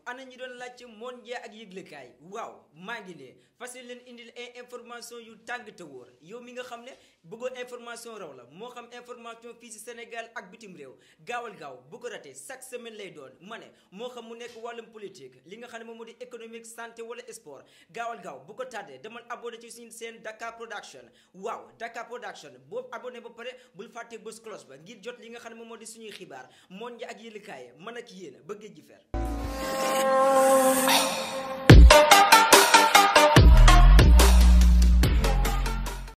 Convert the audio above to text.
ana ñi doon laajte moon njee ak yëglekaay waaw maa ngi ne fas leen indil ay information yu tàng te wóor yow mi nga xam ne bëggoo information raw la moo xam information fii ci Sénégal ak bitim réew gaawal gaaw bu ko ratee chaque semaine lay doon ma ne moo xam mu nekk wàllum politique li nga xam ne moom moo di économique santé wala sport gaawal gaaw bu ko tàddee demal abonné ci suñu seen Dakar Production waaw Dakar Production boobu abonné ba pare bul fàtte bës cloche ba ngir jot li nga xam ne moom moo di suñuy xibaar moon njee ak yëglekaay man ak yéen bëgg ji fer